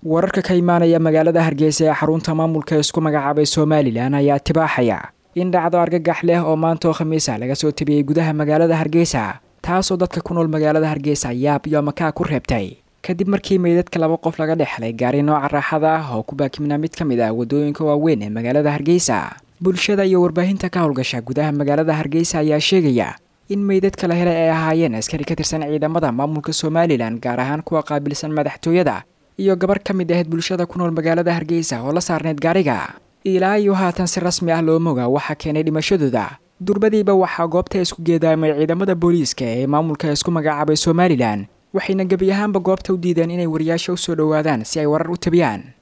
wararka ka imaanaya magaalada hargeysa ee xarunta maamulka isku magacaabay somalilan ayaa tibaaxaya in dhacdo argagax leh oo maanta oo khamiisa laga soo tabiyey gudaha magaalada hargeysa taasoo dadka ku nool magaalada hargeysa yaab iyo makaa ku reebtay kadib markii meydadka laba qof laga dhexlay gaari nooca raaxada ah oo ku baakimnaa mid ka mid ah waddooyinka waaweyn ee magaalada hargeysa bulshada iyo warbaahinta ka howlgasha gudaha magaalada hargeysa ayaa sheegaya in meydadka la helay ay ahaayeen askari ka tirsan ciidamada maamulka somalilan gaar ahaan kuwa qaabilsan madaxtooyada iyo gabar ka mid ahayd bulshada ku nool magaalada hargeysa oo la saarneyd gaariga ilaa iyo haatan si rasmi ah loo moga waxaa keenay dhimashadooda durbadiiba waxaa goobta isku geedaamay ciidamada booliiska ee maamulka isku magacaabay somalilan waxayna gebi ahaanba goobta u diideen inay wariyaasha usoo dhowaadaan si ay warar u tabiyaan